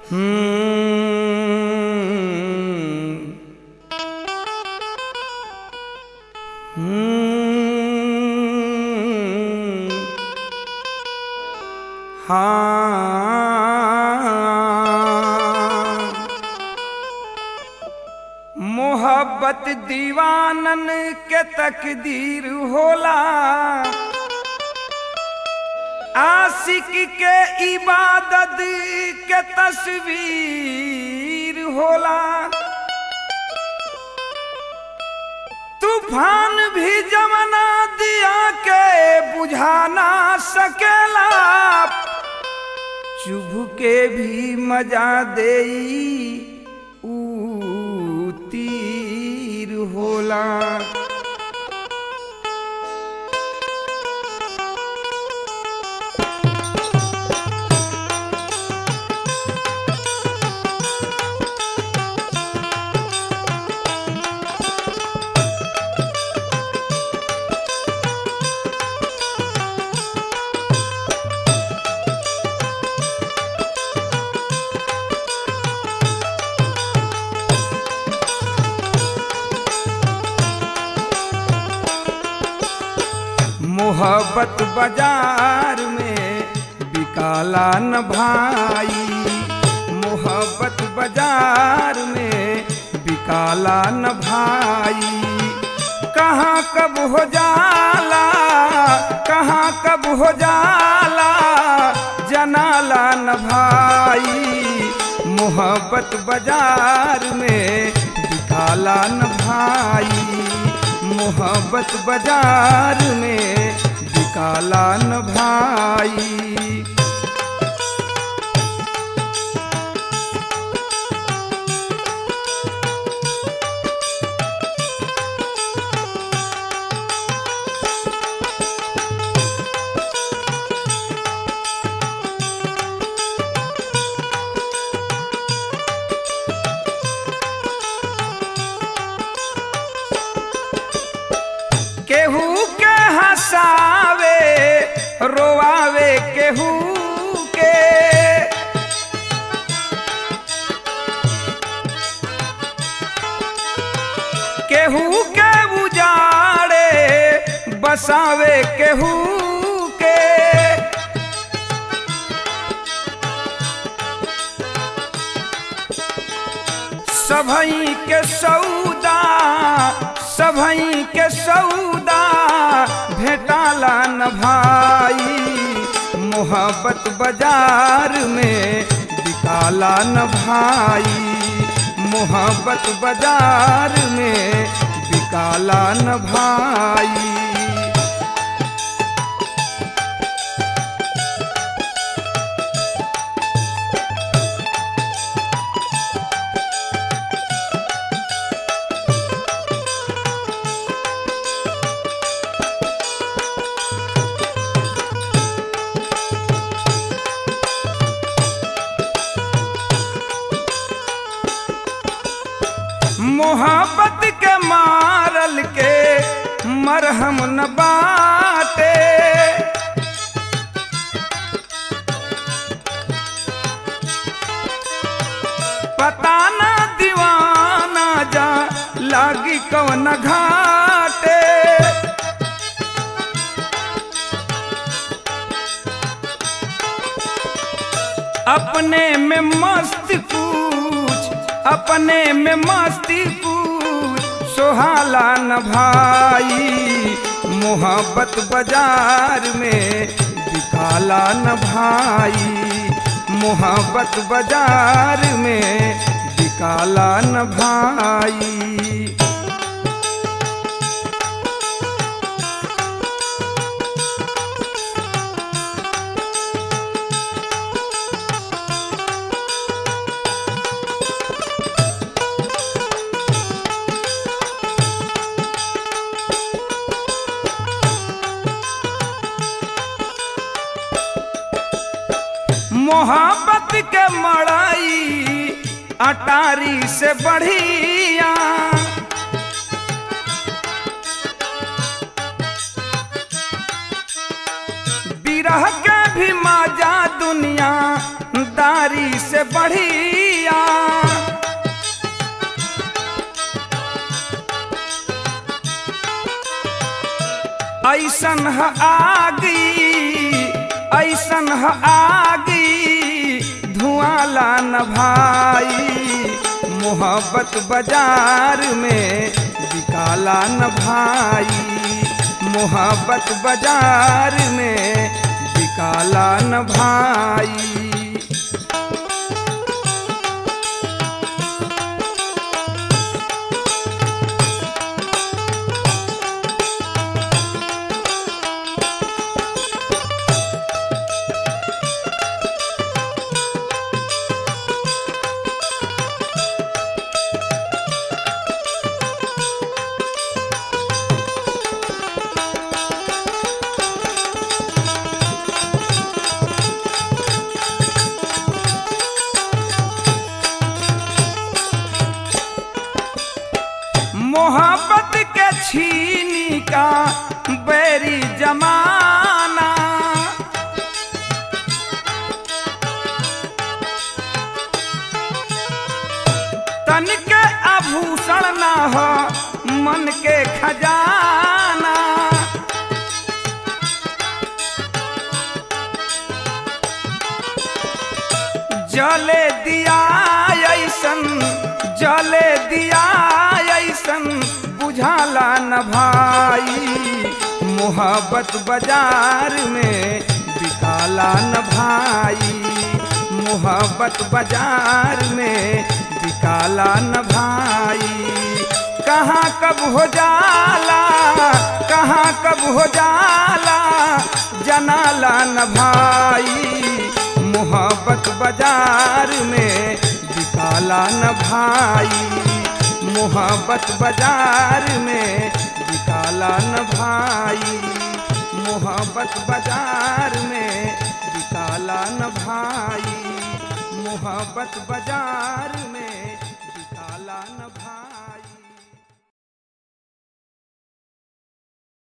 हम्म हम्म हाँ मोहब्बत दीवानन के तकदीर होला आशिक के इबादत के तस्वीर होला तूफान भी जमना दिया के बुझा ना सकेला चुभ के भी मजा देई ऊ तीर होला मोहब्बत बाजार में बिकाला न भाई मोहब्बत बाजार में बिकाला न भाई कहाँ कब हो जाला कहाँ कब हो जाला जनाला न भाई मोहब्बत बाजार में बिकाला न भाई मोहब्बत बाजार में बिकाला न भाई केहू के हंसावे रोआवे केहू के केहू के उजाड़े बसावे केहू के सभई के सौदा सभई के सौदा भेटाला न भाई मोहब्बत बाजार में बिकाला न भाई मोहब्बत बाजार में बिकाला न भाई मोहब्बत के मारल के मरहम न बाटे पता ना दीवाना जा लागी कवन घाटे अपने में मस्त कुछ अपने में मस्ती कुछ सोहाला न भाई मोहब्बत बाजार में बिकाला न भाई मोहब्बत बाजार में बिकाला न भाई मोहब्बत के मड़ाई अटारी से बढ़िया बिरह के भी मजा दुनिया दारी नारी से बढ़िया ऐसन ह आगी ऐसन ह आगी धुआं ला न भाई मोहब्बत बाजार में बिकाला न भाई मोहब्बत बाजार में बिकाला न भाई मोहब्बत के छीनी का बैरी जमाना तन के आभूषण ना हो मन के खजाना जले दिया ऐसन जले दिया ऐसन बुझाला न भाई मोहब्बत बाजार में बिकाला न भाई मोहब्बत बाजार में बिकाला न भाई कहाँ कब हो जाला कहाँ कब हो जाला जनाला न भाई मोहब्बत बाजार में बिकाला न भाई मोहब्बत बाजार में बिकाला न भाई मोहब्बत बाजार में बिकाला न भाई मोहब्बत बाजार में